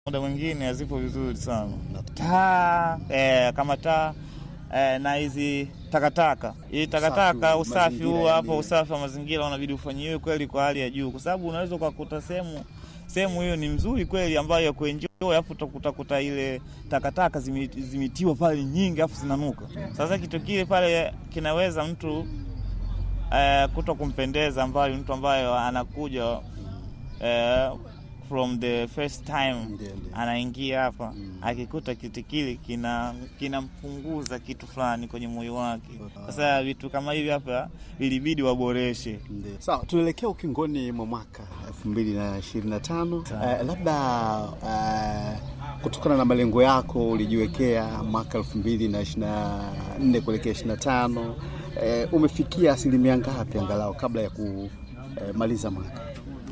muda mwingine hazipo vizuri sana taa eh, kama taa eh, na hizi takataka hii takataka, Usafi, usafi huu mazingira hapo, yani. usafi wa mazingira unabidi ufanyiwe kweli kwa hali ya juu, kwa sababu unaweza ukakuta sehemu sehemu hiyo ni mzuri kweli, ambayo ya kuenjoy, alafu utakuta ile takataka zime- zimetiwa pale nyingi, alafu zinanuka. Sasa kitu kile pale kinaweza mtu eh, kuto kumpendeza, ambayo mtu ambayo anakuja eh, from the first time Ndio, ndio. anaingia hapa akikuta kitu kile kina kinampunguza kitu fulani kwenye moyo wake. Sasa vitu kama hivi hapa vilibidi waboreshe. Ndio. Sawa, tunaelekea ukingoni mwa mwaka elfu mbili na ishirini na tano. Sawa. Eh, labda eh, kutokana na malengo yako ulijiwekea mwaka elfu mbili na ishirini na nne kuelekea ishirini na tano eh, umefikia asilimia ngapi angalau kabla ya kumaliza mwaka?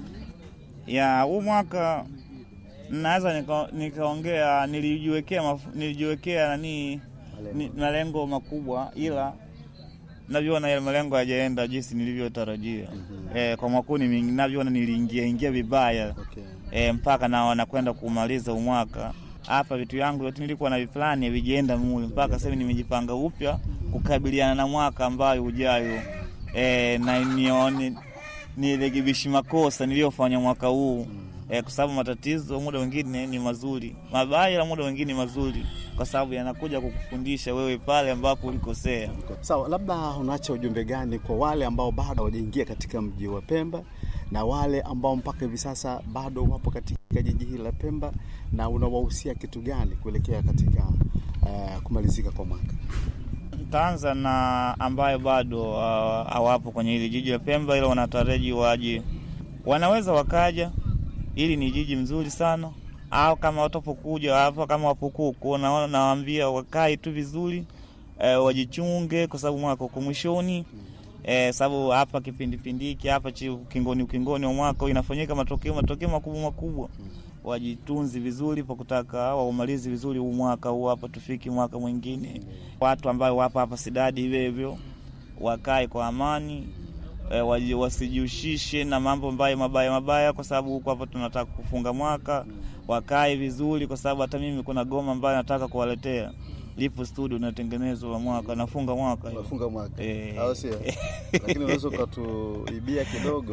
ya huu mwaka naweza nika- nikaongea, nilijiwekea maf- nilijiwekea nani ni- malengo makubwa, ila navyoona yale malengo hayajaenda jinsi nilivyotarajia. Eh, kwa mwaka huu nimi- navyoona niliingia ingia vibaya Okay. e, mpaka na nakwenda kumaliza umwaka hapa. Vitu yangu vyote nilikuwa na viplani havijaenda mule, mpaka sasa hivi nimejipanga upya kukabiliana na mwaka ambayo ujayo, e, na nione nirekebishi makosa niliyofanya mwaka huu e, kwa sababu matatizo muda wengine ni mazuri mabaya, na muda wengine ni mazuri, kwa sababu yanakuja kukufundisha wewe pale ambapo ulikosea. Sawa, labda unaacha ujumbe gani kwa wale ambao bado hawajaingia katika mji wa Pemba na wale ambao mpaka hivi sasa bado wapo katika jiji hili la Pemba, na unawahusia kitu gani kuelekea katika eh, kumalizika kwa mwaka? Ntaanza na ambayo bado uh, hawapo kwenye hili jiji la Pemba, ila wanataraji waje, wanaweza wakaja. Hili ni jiji mzuri sana, au kama watapokuja hapa, kama wapokuku, naona nawaambia wakae tu vizuri eh, wajichunge, kwa sababu mwaka uko mwishoni eh, sababu hapa kipindipindi hiki hapa chi ukingoni ukingoni wa mwaka inafanyika matokeo matokeo makubwa makubwa. Wajitunzi vizuri pa kutaka waumalizi vizuri huu mwaka huu hapa, tufiki mwaka mwingine. Watu ambao wapo hapa Sidadi hivyo hivyo wakae kwa amani e, waji- wasijihusishe na mambo ambayo mabaya mabaya, kwa sababu huku hapa tunataka kufunga mwaka. Wakae vizuri, kwa sababu hata mimi kuna goma ambayo nataka kuwaletea, lipo studio inatengenezwa la mwaka, nafunga mwaka hiyo. Unafunga mwaka Eh. au sio? Lakini unaweza ukatuibia kidogo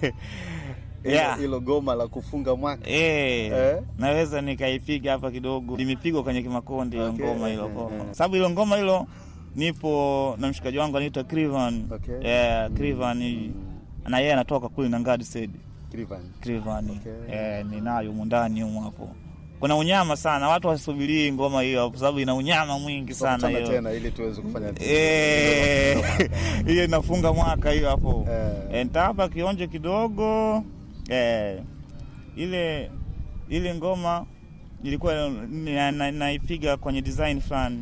Yeah. hilo goma la kufunga mwaka Eh, Eh? naweza nikaipiga hapa kidogo, limepigwa kwenye Kimakonde hilo Okay. ngoma hilo Eh, ngoma, eh. sababu hilo ngoma hilo nipo na mshikaji wangu anaitwa Crivan. Okay. Eh, Crivan na yeye anatoka kule na Ngadi said Crivan. Crivan. Okay. Eh, ninayo humu ndani humu hapo. Kuna unyama sana, watu wasubirii ngoma hiyo kwa sababu ina unyama mwingi sana Tukutane hiyo. tena ili tuweze kufanya Eh, hiyo inafunga mwaka hiyo hapo. Eh. Eh, nitawapa kionjo kidogo eh, ile ile ngoma ilikuwa na- na- naipiga kwenye design fulani.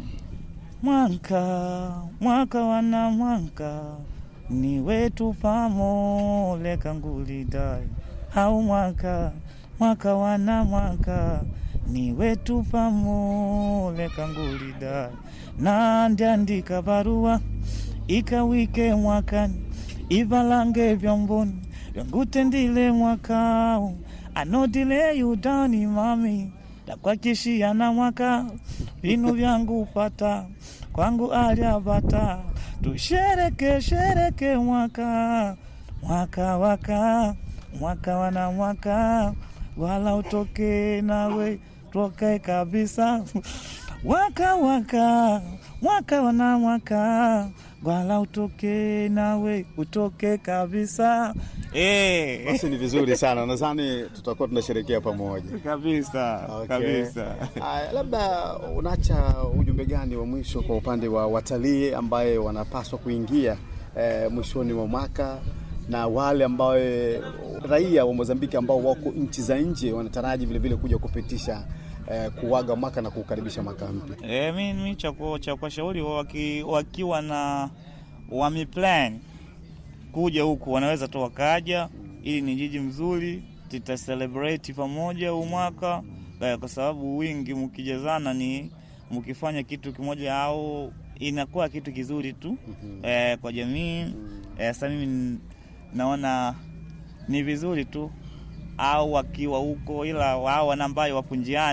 Mwaka mwaka wana mwaka ni wetu pamole kangulidai au mwaka mwaka wana mwaka ni wetu pamole kangulidai na ndiandika barua ikawike mwakani ivalange vyomboni vyangutendile mwakao anodile yudani mami dakwakishia na mwaka vinu vyangu pata kwangu aliabata tushereke shereke mwaka mwaka waka mwaka wana mwaka wala utoke nawe toke kabisa waka waka mwaka wana mwaka wala utoke nawe utoke kabisa eh. Basi ni vizuri sana, nadhani tutakuwa tunasherekea pamoja. kabisa Okay. kabisa Aya, labda unaacha ujumbe gani wa mwisho kwa upande wa watalii ambaye wanapaswa kuingia eh, mwishoni mwa mwaka na wale ambao raia wa Mozambiki ambao wako nchi za nje wanataraji vile vile kuja kupitisha eh, kuaga mwaka na kukaribisha mwaka mpya. E, mi, mi cha ku- cha kuwashauri waki, wakiwa na wameplan kuja huku wanaweza tu wakaja, ili ni jiji mzuri, tuta celebrate pamoja huu mwaka eh, kwa sababu wingi mkijazana ni mkifanya kitu kimoja au inakuwa kitu kizuri tu eh, kwa jamii eh, sasa mimi naona ni vizuri tu au wakiwa huko, ila wao wana ambayo wapo njiani